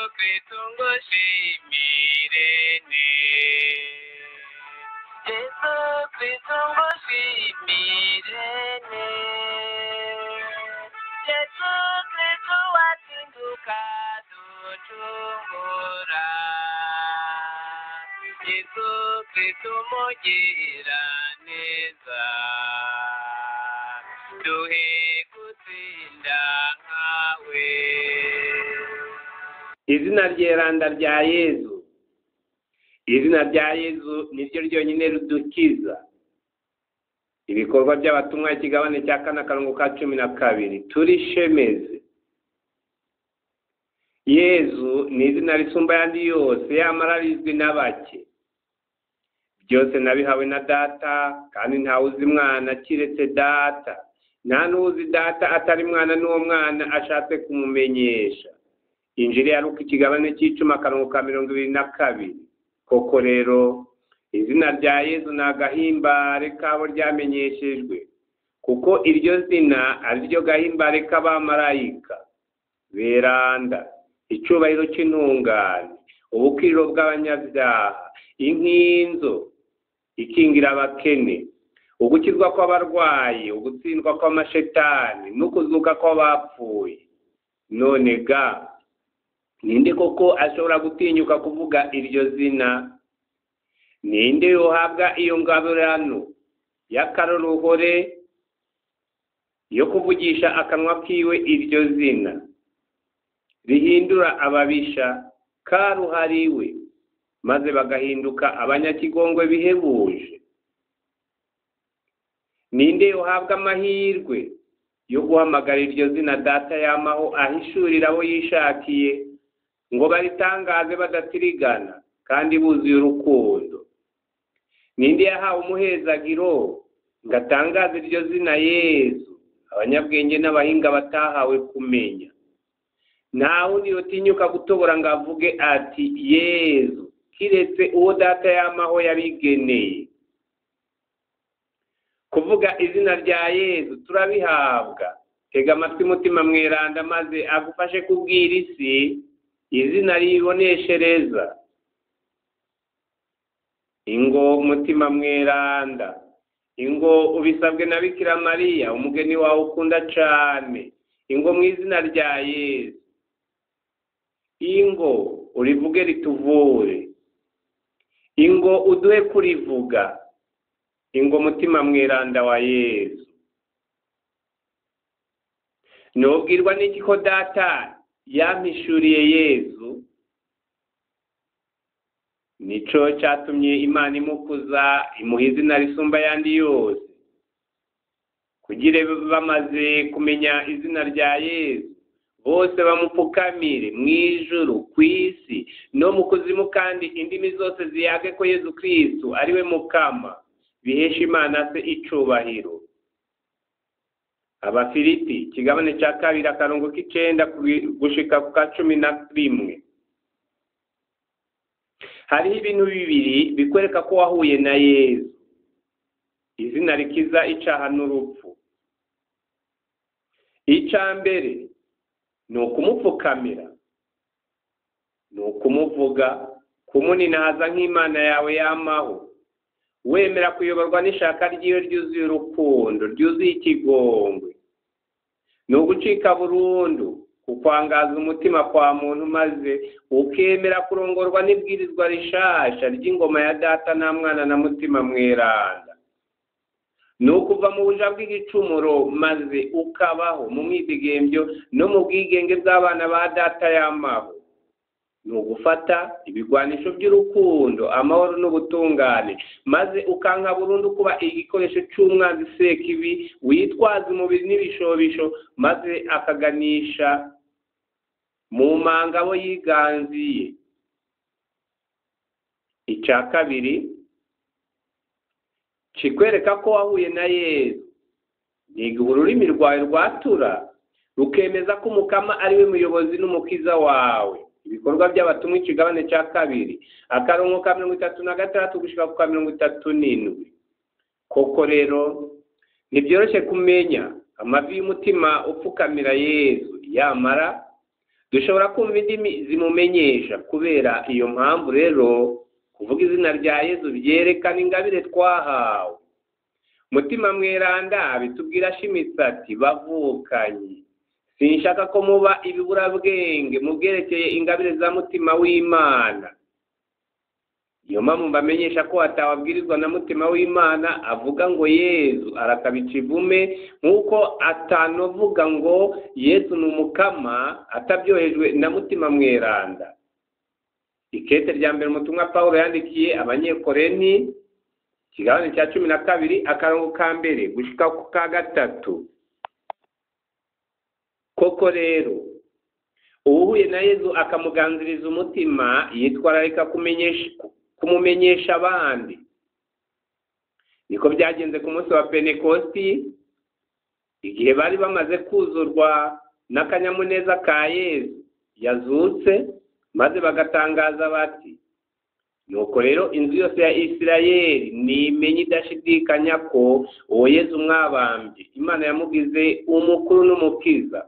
kristu ngushimirene yesu kristu ngushimirene yesu kristu watinduka ducungura yesu kristu mugira neza duhe gutsinda nkawe izina ryeranda rya yezu izina rya yezu niryo ryonyine ridukiza ibikorwa by'abatumwa ikigabane cya kane akarongo ka cumi na kabiri turishemeze yezu ni izina risumba ayandi yose yamara rizwi na bake byose nabihawe na data kandi ntawe uzi mwana kiretse data nta n'uzi data atari mwana n'uwo mwana ashatse kumumenyesha injiri ya Luka ikigabane cy'icumi akarongo ka mirongo ibiri na kabiri koko rero izina rya yezu ni agahimbare kabo ryamenyeshejwe kuko iryo zina ari ryo gahimbare k'abamarayika beranda icyubahiro cy'intungane ubukiriro bw'abanyabyaha inkinzo ikingira abakene ugukizwa kw'abarwayi ugutsindwa kw'amashetani n'ukuzuka kw'abapfuye none ga ninde koko ashobora gutinyuka kuvuga iryo zina ninde yohabwa iyo ngabirano y'akaroruhore yo kuvugisha akanwa kiwe iryo zina rihindura ababisha karuhariwe maze bagahinduka abanyakigongwe bihebuje ninde yohabwa amahirwe yo guhamagara iryo zina data yamaho ahishurira abo yishakiye ngo baritangaze badatirigana kandi buzuye urukundo ninde yahawe umuhezagiro ngo atangaze iryo zina yezu abanyabwenge n'abahinga batahawe kumenya nta wundi yotinyuka gutobora ngo avuge ati yezu kiretse uwo data yamaho yabigeneye kuvuga izina rya yezu turabihabwa tega amatwi mutima mweranda maze agufashe kubwira isi izina riboneshereza ingo mutima mweranda ingo ubisabwe na bikira mariya umugeni wawe ukunda cyane ingo mu izina rya yezu ingo urivuge rituvure ingo uduhe kurivuga ingo mutima mweranda wa yezu nubwirwa n'iki ko data yampishuriye yezu nico cyatumye imana imukuza imuha izina risumba ayandi yose kugira bamaze kumenya izina rya yezu bose bamupfukamire mu ijuru ku isi no mu kuzimu kandi indimi zose ziyage ko yezu kirisitu ariwe mukama bihesha imana se icubahiro abafiliti ikigabane cya kabiri akarongo k'icenda gushika ku ka cumi na rimwe hariho ibintu bibiri bikwereka ko wahuye na yezu izina rikiza icaha n'urupfu icya mbere ni ukumupfukamira ni ukumuvuga kumuninahaza nk'imana yawe yamaho wemera kuyoborwa n'ishaka ryiwe ryuzuye urukundo ryuzuye ikigongwe ni ugucika burundu kukwangaza umutima kwa muntu maze ukemera kurongorwa n'ibwirizwa rishasha ry'ingoma ya data nta mwana na mutima mweranda ni ukuva mu buja bw'igicumuro maze ukabaho mu mwidigembyo no mu bwigenge bw'abana ba data y'amaho ni ugufata ibigwanisho by'urukundo amahoro n'ubutungane maze ukanka burundu kuba igikoresho cy'umwanzi sekibi witwaza umubiri n'ibishobisho maze akaganisha mu manga abo yiganziye icya kabiri kikwereka ko wahuye na yezu ni igihe ururimi rwawe rwatura rukemeza ko umukama ari we muyobozi n'umukiza wawe ibikorwa by'abatumwa ikigabane cya kabiri akarongo ka mirongo itatu na gatandatu gushyira ku ka mirongo itatu n'indwi koko rero ntibyoroshye kumenya amavi y'umutima upfukamira yezu yamara dushobora kumva indimi zimumenyesha kubera iyo mpamvu rero kuvuga izina rya yezu byerekana ingabire twahawe mutima mweranda bitubwira ashimitse ati bavukanye sinshaka ko muba ibiburabwenge mu byerekeye ingabire za mutima w'imana niyo mpamvu mbamenyesha ko atawabwirizwa na mutima w'imana avuga ngo yezu arakabica ivume nk'uko atanovuga ngo yezu ni umukama atabyohejwe na mutima mweranda ikete rya mbere umutumwa paul yandikiye abanyekoreni ikigabane cya cumi na kabiri akarongo ka mbere gushyika ku ka gatatu koko rero uwuhuye na yezu akamuganziriza umutima yitwararika kumenyesha kumumenyesha abandi niko byagenze ku munsi wa pentekosti igihe bari bamaze kuzurwa n'akanyamuneza ka yezu yazutse maze bagatangaza bati nuko rero inzu yose ya isirayeli nimenye idashidikanya ko uwo yezu mwabambye imana yamugize umukuru n'umukiza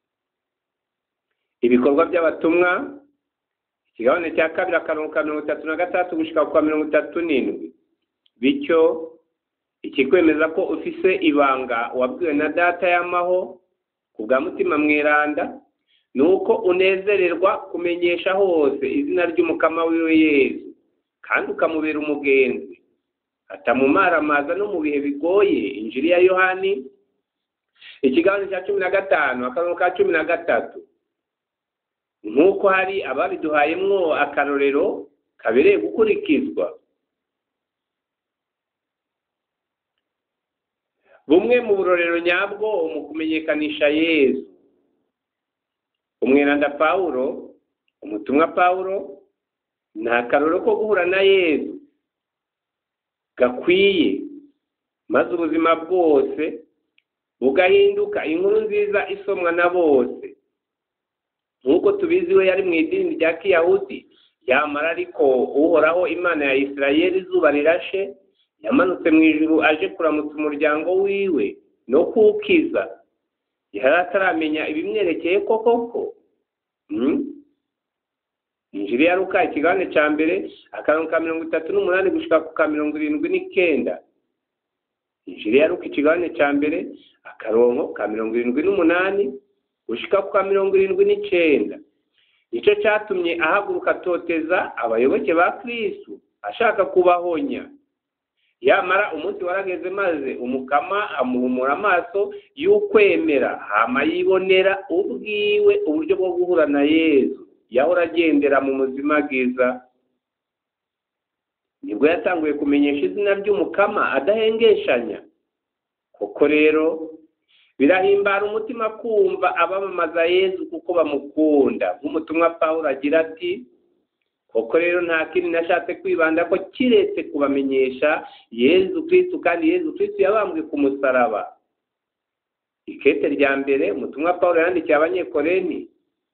ibikorwa by'abatumwa ikigabane cya kabiri akarongo ka mirongo itatu na gatandatu gushyika kwa mirongo itatu n'indwi bityo ikikwemeza ko ufise ibanga wabwiwe na data y'amaho ku bwa mutima mweranda ni uko unezererwa kumenyesha hose izina ry'umukama wiwe yezu kandi ukamubera umugenzi atamumaramaza no mu bihe bigoye injiri ya yohani ikigabane cya cumi na gatanu akarongo ka cumi na gatatu nk'uko hari ababiduhayemwo akarorero kabereye gukurikizwa bumwe mu burorero nyabwo mu kumenyekanisha yezu umweranda pawulo umutumwa pawulo ni akarorero ko guhura na yezu gakwiye maze ubuzima bwose bugahinduka inkuru nziza isomwa na bose nk'uko tubizi we yari mu idini rya kiyahudi yamara ariko uhoraho imana ya isirayeli izuba rirashe yamanutse mu ijuru aje kuramutsa umuryango wiwe no kuwukiza yari ataramenya ibimwerekeye koko ko injiri ya ruka ikigabane cya mbere akarongo ka mirongo itatu n'umunani gushyika ku ka mirongo irindwi n'icyenda injiri ya ruka ikigabane cya mbere akarongo ka mirongo irindwi n'umunani gushyika ku ka mirongo irindwi n'icyenda nicyo cyatumye ahaguruka atoteza abayoboke ba kirisitu ashaka kubahonya yamara umunsi warageze maze umukama amuhumura amaso y'ukwemera hama yibonera ubwiwe uburyo bwo guhura na yezu yahora agendera mu buzima bwiza nibwo yatanguye kumenyesha izina ry'umukama adahengeshanya koko rero birahimbara umutima kumva abamamaza yezu kuko bamukunda nk'umutumwa paul agira ati koko rero nta kindi nashatse kwibanda ko kiretse kubamenyesha yezu kirisitu kandi yezu kirisitu yabambwe ku musaraba ikete rya mbere umutumwa paul yandikiye abanyekoreni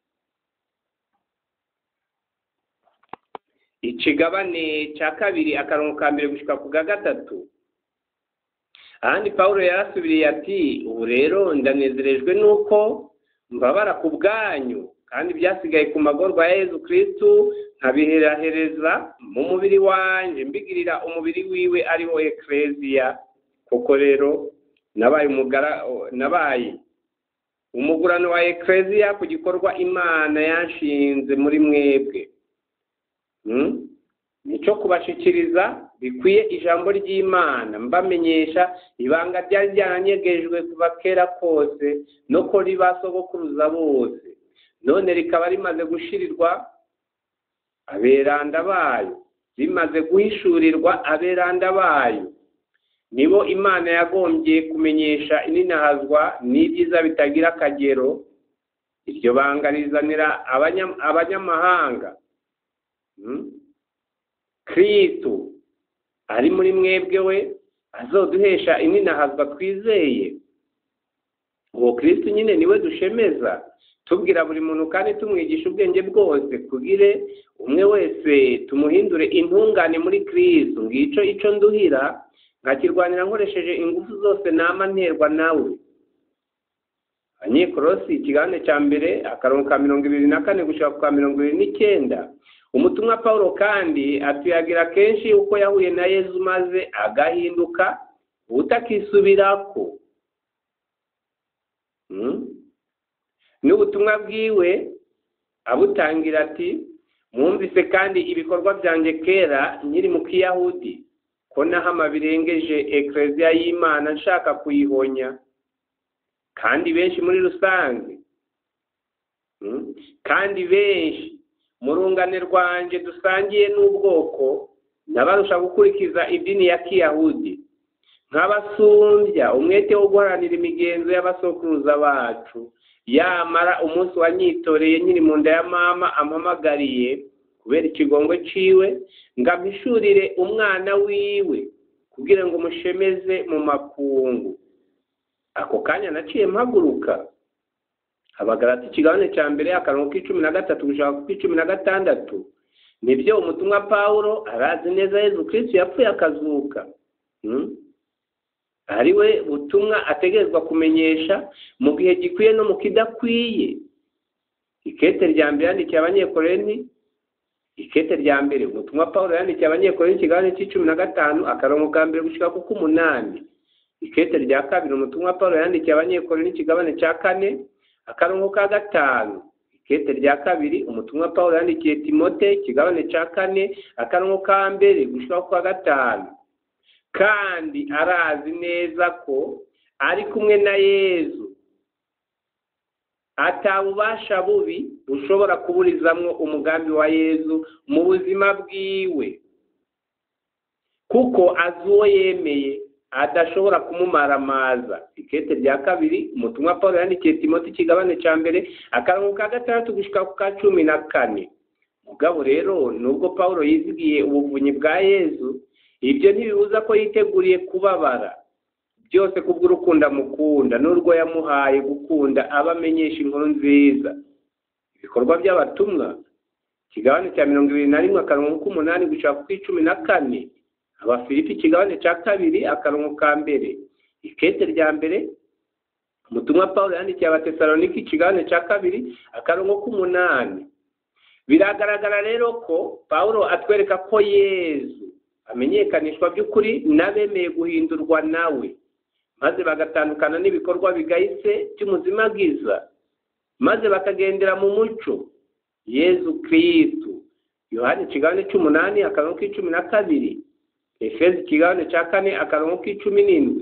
ikigabane cya kabiri akarongo ka mbere gushyika ku ga gatatu ahandi paul yarasubiriye ati ubu rero ndanezerejwe n'uko mbabara ku bwanyu kandi byasigaye ku magorwa ya yezu kirisitu nkabiherahereza mu mubiri wanjye mbigirira umubiri wiwe ari wo ekereziya koko rero nabaye umugara nabaye umugurano wa ekereziya ku gikorwa imana yanshinze muri mwebwe nicyo kubashikiriza bikwiye ijambo ry'imana mbamenyesha ibanga ryari ryaranyegejwe kuva kera kose no kuri ba sogokuruza bose none rikaba rimaze gushirirwa aberanda bayo rimaze guhishurirwa aberanda bayo nibo imana yagombye kumenyesha ininahazwa n'ibyiza bitagira akagero iryo banga rizanira abanyamahanga kirisitu ari muri mwebwe we azoduhesha ininahazwa twizeye uwo kirisitu nyine niwe dushemeza tubwira buri muntu kandi tumwigisha ubwenge bwose kugire umwe wese tumuhindure intungane muri kirisitu ngicyo icyo nduhira nkakirwanira nkoresheje ingufu zose nama nterwa nawe abanyekorosi ikigabane cya mbere akarongo ka mirongo ibiri na kane gushaka ku ka mirongo ibiri n'icyenda umutumwa paul kandi atuyagira kenshi uko yahuye na yezu maze agahinduka utakisubirako n'ubutumwa bwiwe abutangira ati mwumvise kandi ibikorwa byanjye kera nkiri mu kiyahudi ko nahama birengeje ekereziya y'imana nshaka kuyihonya kandi benshi muri rusange kandi benshi mu rungane rwanjye dusangiye n'ubwoko n'abarusha gukurikiza idini ya kiyahudi nk'abasumbya umwete wo guharanira imigenzo y'abasokuruza bacu yamara umunsi wanyitoreye nyiri mu nda ya mama ampamagariye kubera ikigongo ciwe ngo ampishurire umwana wiwe kugira ngo umushemeze mu makungu ako kanya naciye mpaguruka habagarata ikigabane cya mbere akarongo k'icumi na gatatu gushaka ku k'icumi na gatandatu nibyo umutumwa pawulo arazi neza yezu kirisitu yapfuye akazuka ari we butumwa ategerezwa kumenyesha mu gihe gikwiye no mu kidakwiye ikete rya mbere yandikiye abanyekoreni ikete rya mbere ubutumwa paul yandikiye abanyekoreni ikiganiro cy'icumi na gatanu akarongo ka mbere gushyira ku k'umunani ikete rya kabiri umutumwa paul yandikiye abanyekoreni ikigabane cya kane akarongo ka gatanu ikete rya kabiri umutumwa paul yandikiye timote ikigabane cya kane akarongo ka mbere gushyira ku ka gatanu kandi arazi neza ko ari kumwe na yezu atabubasha bubi bushobora kuburizamwo umugambi wa yezu mu buzima bwiwe kuko azi uwo yemeye adashobora kumumaramaza ikete rya kabiri umutumwa paul yandikiye timoti ikigabane cya mbere akarongo ka gatandatu gushyika ku ka cumi na kane mugabo rero nubwo paul yizigiye ubuvunyi bwa yezu ibyo ntibibuza ko yiteguriye kubabara byose kubw'urukundo amukunda n'urwo yamuhaye gukunda aba amenyesha inkuru nziza ibikorwa by'abatumwa ikigabane cya mirongo ibiri na rimwe akarongo k'umunani gushaka ku icumi na kane abafilipi ikigabane cya kabiri akarongo ka mbere ikete rya mbere umutumwa paul yandikiye abatesaloniki ikigabane cya kabiri akarongo k'umunani biragaragara rero ko paul atwereka ko yezu amenyekanishwa by'ukuri n'abemeye guhindurwa nawe maze bagatandukana n'ibikorwa bigayitse by'umuzimagiza maze bakagendera mu muco yezu kirisitu yohani ikigabane cy'umunani akarongo k'icumi na kabiri efezi ikigabane cya kane akarongo k'icumi n'indwi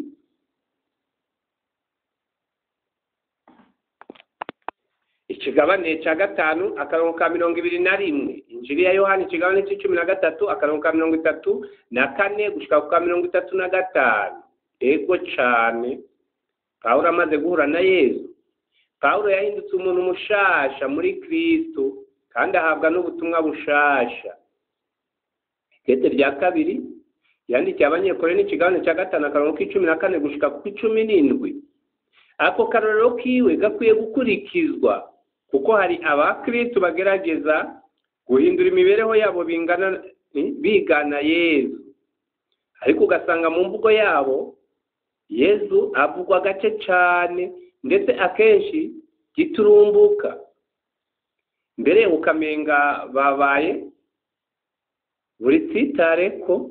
ikigabane cya gatanu akarongo ka mirongo ibiri na rimwe injiri ya yohani ikigabane cy'icumi na gatatu akarongo ka mirongo itatu na kane gushyika ku ka mirongo itatu na gatanu ego cyane pawulo amaze guhura na yezu pawulo yahindutse umuntu mushasha muri kirisitu kandi ahabwa n'ubutumwa bushasha ikete rya kabiri yandikiye abanyekore n'ikigabane cya gatanu akarongo k'icumi na kane gushyika ku icumi n'indwi ako karorero kiwe gakwiye gukurikizwa kuko hari abakirisitu bagerageza guhindura imibereho yabo bingana bigana yezu ariko ugasanga mu mvugo yabo yezu avugwa gake cyane ndetse akenshi giturumbuka mbere ukamenga babaye buri tsitare ko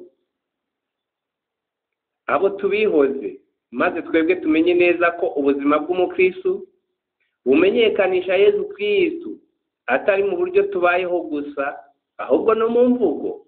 abo tubihoze maze twebwe tumenye neza ko ubuzima bw'umukristu bumenyekanisha yezu kristu atari mu buryo tubayeho gusa ahubwo no mu mvugo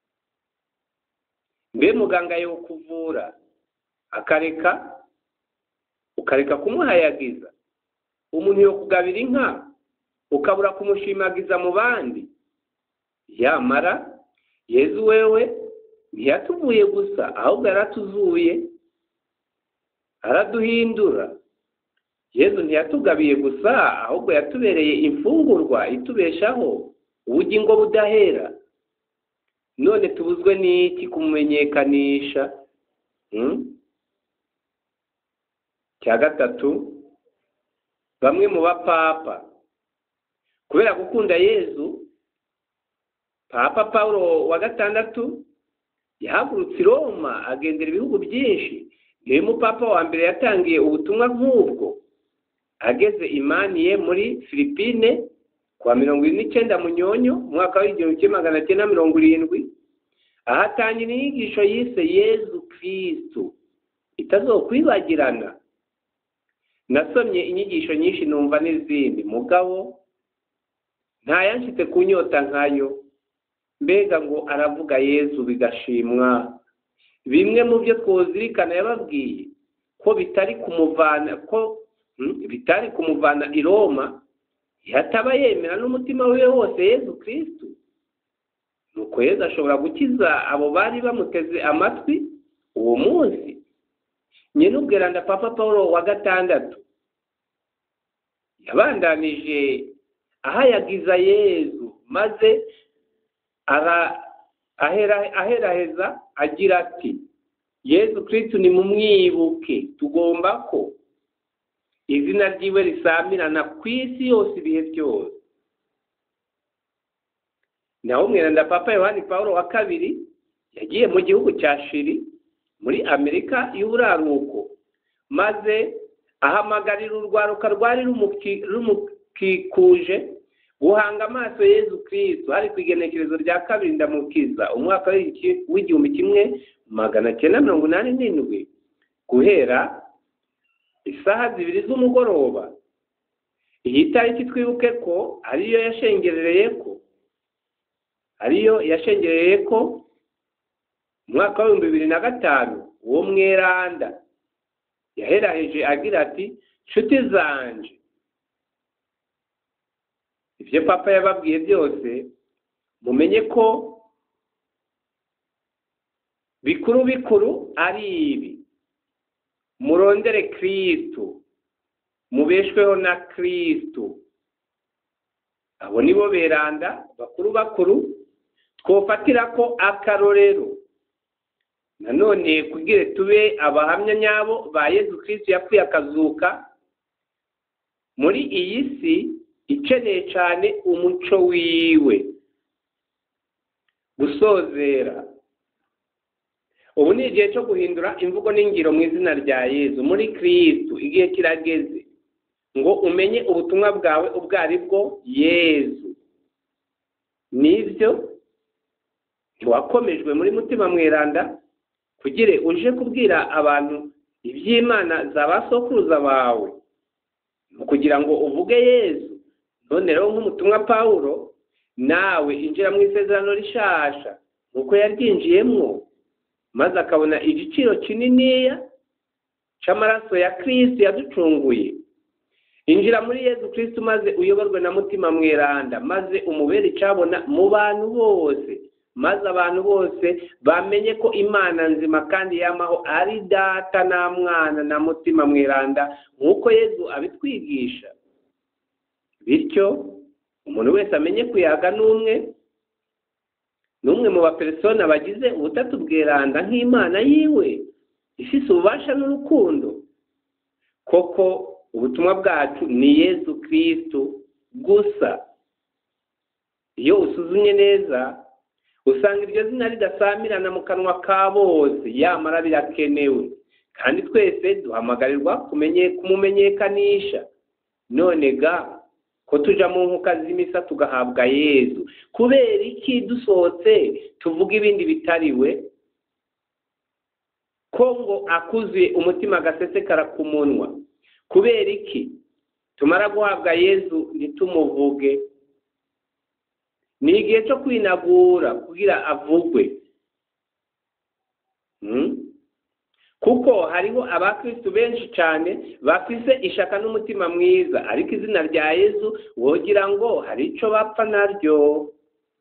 mbe muganga yo kuvura akareka ukareka kumuhayagiza umuntu yo kugabira inka ukabura kumushimagiza mu bandi yamara yezu wewe ntiyatuvuye gusa ahubwo yaratuzuye araduhindura yezu ntiyatugabiye gusa ahubwo yatubereye imfungurwa itubeshaho ubugingo budahera none tubuzwe n'iki kumumenyekanisha cya gatatu bamwe mu bapapa kubera gukunda yezu papa paul wa gatandatu yahagurutse i roma agendera ibihugu byinshi niwe mupapa wa mbere yatangiye ubutumwa nk'ubwo ageze imaniye muri filipine kuwa mirongo irindwi n'icyenda munyonyo umwaka w'igihumbi kimwe magana cyenda mirongo irindwi aho atangira inyigisho yise yezu kirisitu itazokwibagirana nasomye inyigisho nyinshi numva n'izindi mugabo ntayanshyize ku nyota nkayo mbega ngo aravuga yezu bigashimwa bimwe mu byo twuzirikana yababwiye ko bitari kumuvana ko bitari kumuvana i roma yataba yemera n'umutima we wose yezu kirisitu nuko yezu ashobora gukiza abo bari bamuteze amatwi uwo munsi nyine ubwiranda papa paul wa gatandatu yabandanije ahayagiza yezu maze aheraheza agira ati yezu kirisitu ni mumwibuke tugomba ko izina ryiwe risamirana ku isi yose ibihe byose naho umwiranda papa yohani paul wa kabiri yagiye mu gihugu cya shiri muri amerika y'uburaruko maze ahamagarira urwaruka rwari rumukikuje guhanga amaso yezu kirisitu hari ku igenekerezo rya kabiri ndamukiza umwaka w'igihumbi kimwe magana cyenda mirongo inani n'indwi guhera isaha zibiri z'umugoroba iyi tariki twibuke ko ariyo yashengerereye ko ariyo yashengereye ko umwaka w'ibihumbi bibiri na gatanu uwo mweranda yaheraheje agira ati nshuti zanje ibyo papa yababwiye byose mumenye ko bikuru bikuru ari ibi murondere kirisitu mubeshweho na kirisitu abo nibo beranda bakuru bakuru twofatira ko akarorero nanone kugira tube abahamya nyabo ba yezu kirisitu yapfuye akazuka muri iyi si ikeneye cyane umuco wiwe gusozera ubu ni igihe cyo guhindura imvugo n'ingiro mu izina rya yezu muri kirisitu igihe kirageze ngo umenye ubutumwa bwawe ubwo ari bwo yezu nibyo ntiwakomejwe muri mutima mweranda kugire uje kubwira abantu iby'imana za ba sokuruza bawe kugira ngo uvuge yezu none rero nk'umutumwa pawulo nawe injira mu isezerano rishasha nk'uko yaryinjiyemo maze akabona igiciro kininiya cy'amaraso ya kirisitu yaducunguye injira muri yezu kirisitu maze uyoborwe na mutima mweranda maze umubere icyabona mu bantu bose maze abantu bose bamenye ko imana nzima kandi yamaho ari data na mwana na mutima mweranda nk'uko yezu abitwigisha bityo umuntu wese amenye kuyaga n'umwe n'umwe mu baperesona bagize ubutatu bweranda nk'imana yiwe ifite ububasha n'urukundo koko ubutumwa bwacu ni yezu kirisitu gusa iyo usuzumye neza usanga iryo zina ridasamirana mu kanwa ka bose yamara birakenewe kandi twese duhamagarirwa kumumenyekanisha none ga ko tuja mu nkuka z'imisa tugahabwa yezu kubera iki dusohotse tuvuga ibindi bitariwe ko ngo akuzuye umutima agasesekara ku munwa kubera iki tumara guhabwa yezu ntitumuvuge ni igihe cyo kwinagura kugira avugwe kuko hariho abakirisitu benshi cyane bafise ishaka n'umutima mwiza ariko izina rya yezu wogira ngo hari icyo bapfa naryo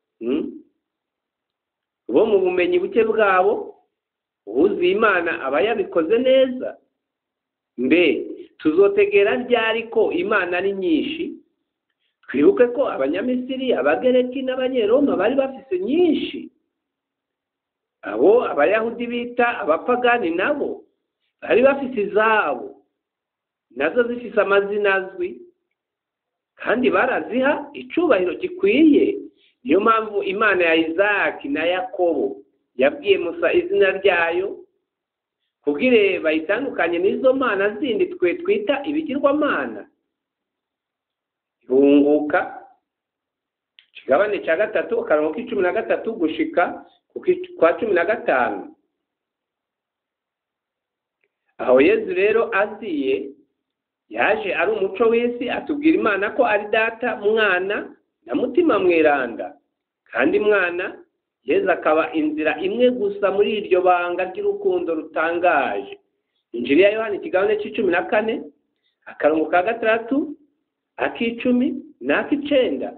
bo mu bumenyi buke bwabo uwuzuye imana aba yabikoze neza mbe tuzotegera ryari ko imana ari nyinshi twibuke ko abanyamisiri abagereki n'abanyeroma bari bafise nyinshi abo abayahudi bita abapagani nabo bari bafite izabo nazo zifite amazina azwi kandi baraziha icyubahiro gikwiye niyo mpamvu imana ya izaki na yakobo yabwiye musa izina ryayo kubwire bayitandukanye n'izo mana zindi twe twita ibigirwamana ihunguka ikigabane cya gatatu akarongo k'icumi na gatatu gushika ku ki- kwa cumi na gatanu aho yezu rero aziye yaje ari umuco w'isi atubwira imana ko ari data mwana na mutima mweranda kandi mwana yezu akaba inzira imwe gusa muri iryo banga ry'urukundo rutangaje injiri ya yohani ikigabane cy'icumi na kane akarongo ka gatandatu ak'icumi n'ak'icenda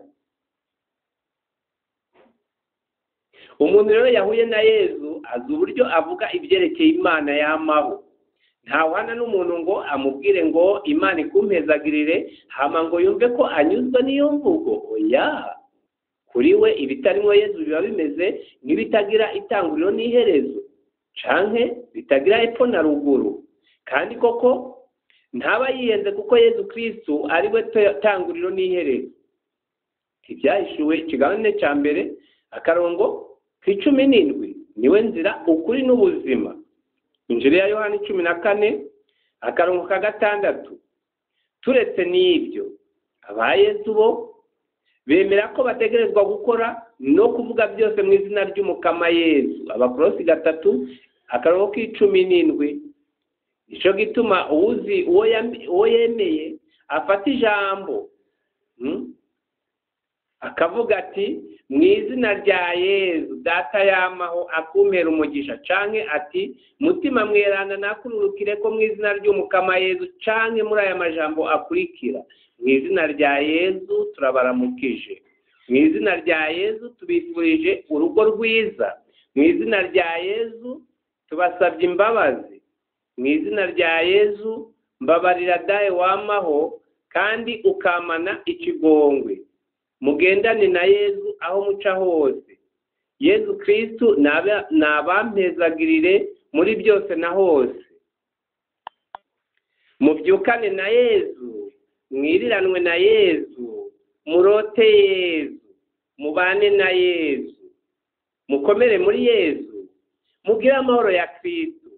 umuntu rero yahuye na yezu azi uburyo avuga ibyerekeye imana yamaho ntawuhana n'umuntu ngo amubwire ngo imana ikumpezagirire hama ngo yumve ko anyuzwe n'iyo mvugo oya kuri we ibitarimo yezu biba bimeze nk'ibitagira itanguriro n'iherezo canke bitagira epfo na ruguru kandi koko ntaba yihenze kuko yezu kristu ari we te- tanguriro n'iherezo ibyahishuwe ikigabane cya mbere akarongo k'icumi n'indwi niwe nzira ukuri n'ubuzima injiri ya yohani cumi na kane akarongo ka gatandatu turetse n'ibyo aba yezu bo bemera ko bategerezwa gukora no kuvuga byose mu izina ry'umukama yezu abakorosi gatatu akarongo k'icumi n'indwi nicyo gituma uwuzi uwo yam- uwo yemeye afata ijambo mm? akavuga ati mu izina rya yezu data yamaho akumpera umugisha canke ati mutima mweranda nakururukire ko mu izina ry'umukama yezu canke muri aya majambo akurikira mu izina rya yezu turabaramukije mu izina rya yezu tubifurije urugo rwiza mu izina rya yezu tubasabye imbabazi mu izina rya yezu mbabarira dawe wamaho kandi ukamana ikigongwe mugendane na yezu aho muca hose yezu kristu nabe- nabampezagirire muri byose na hose mubyukane na yezu mwiriranwe na yezu murote yezu mubane na yezu mukomere muri yezu mugire amahoro ya kristu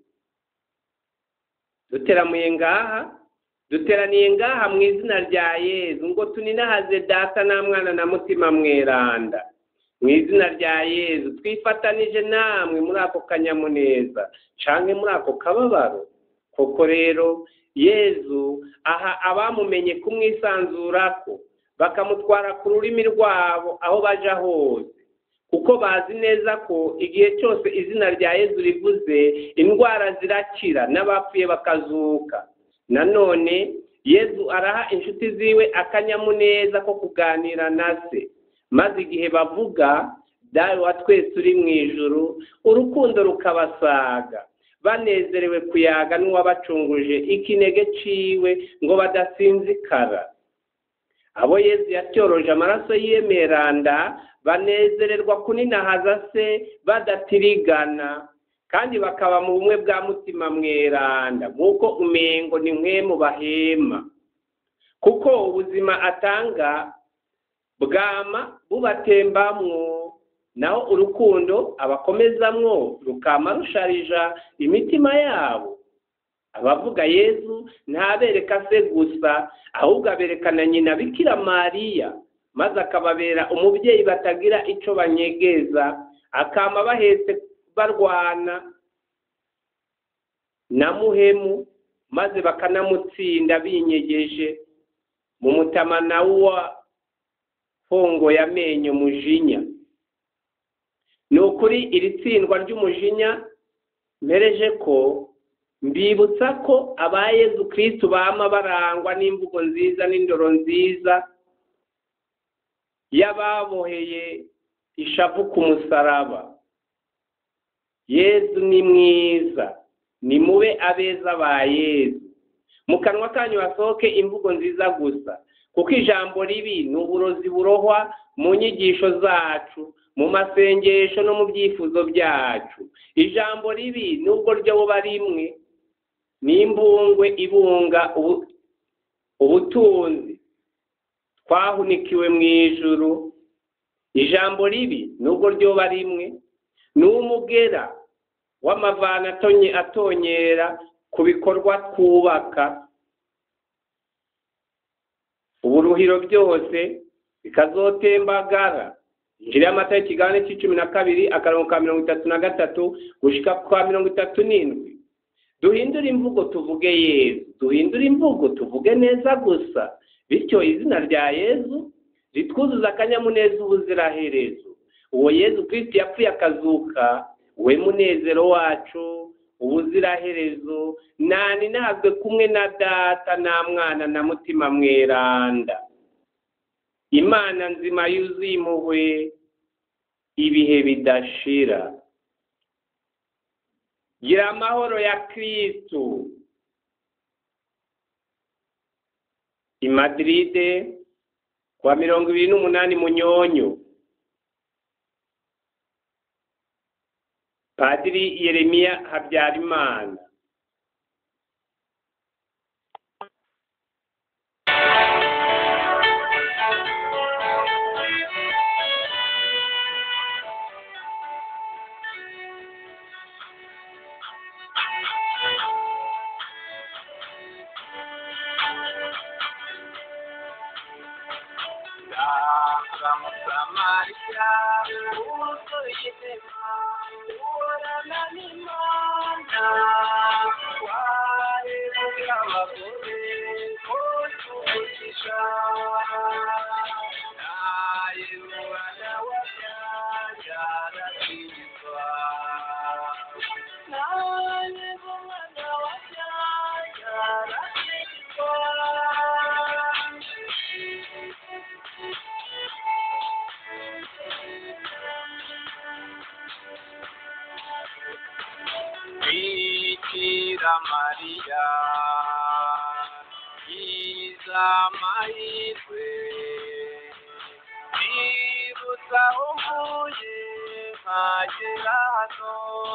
duteramuye ngaha duteraniye ngaha mu izina rya yezu ngo tuninahaze data na mwana na mutima mweranda mu izina rya yezu twifatanije namwe muri ako kanyamuneza canke muri ako kababaro koko rero yezu aha abamumenye kumwisanzurako bakamutwara ku rurimi rwabo aho baja hose kuko bazi neza ko igihe cyose izina rya yezu rivuze indwara zirakira n'abapfuye bakazuka nanone yezu araha inshuti ziwe akanyamuneza ko kuganira na se maze igihe bavuga dawe wa twese uri mu ijuru urukundo rukabasaga banezerewe kuyaga n'uwabacunguje ikinege ciwe ngo badasinzikara abo yezu yatyoroje amaraso yiyemeranda banezererwa kuninahaza se badatirigana kandi bakaba mu bumwe bwa mutima mweranda nk'uko umengo ni mwe mu bahema kuko ubuzima atanga bwama bubatembamwo naho urukundo abakomezamwo rukama rusharija imitima yabo abavuga yezu ntabereka se gusa ahubwo abereka na nyina bikira mariya maze akababera umubyeyi batagira icyo banyegeza akama bahetse barwana na muhemu maze bakanamutsinda binyegeje mu mutamana wa hongo y'amenyo mujinya ni ukuri iri tsindwa ry'umujinya mpereje ko mbibutsa ko aba yezu kirisitu bama barangwa n'imvugo nziza n'indoro nziza y'ababoheye ishavu ku musaraba yezu ni mwiza ni mube abeza ba yezu mu kanwa kanyu hasohoke imvugo nziza gusa kuko ijambo ribi ni uburozi burohwa mu nyigisho zacu mu masengesho no mu byifuzo byacu ijambo ribi nubwo ryo buba rimwe ni imbungwe ibunga ubutunzi twahunikiwe mu ijuru ijambo ribi nubwo ryoba rimwe ni umugera w'amavana atonyera ku bikorwa twubaka ubu ibyuhiro byose bikazotembagara injira y'amata y'ikigabane cy'icumi na kabiri akarongo ka mirongo itatu na gatatu gushika kwa mirongo itatu n'indwi duhindure imvugo tuvuge yezu duhindure imvugo tuvuge neza gusa bityo izina rya yezu ritwuzuza akanyamuneza ubuziraherezo uwo yezu kirisiti yapfuye akazuka we munezero wacu ubuziraherezo nani ntabwe kumwe na data na mwana na mutima mweranda imana nzima yuzuye impuhwe ibihe bidashira gira amahoro ya kristu i madiride kwa mirongo ibiri n'umunani munyonyo padiri yeremiya habyarimana Samariya wuzuye inema uhorana n'Imana waheruka abagore bose umugisha naye umwana wabyaye arakizwa naye umwana wabyaye arakizwa Bikira Mariya yiza amahirwe yibutsa umvuye nkagera hano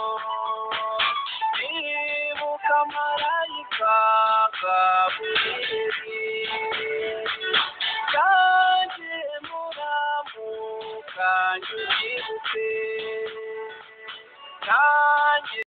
nibuka marayika gaburiyeli kandi muramuka nyibutse kandi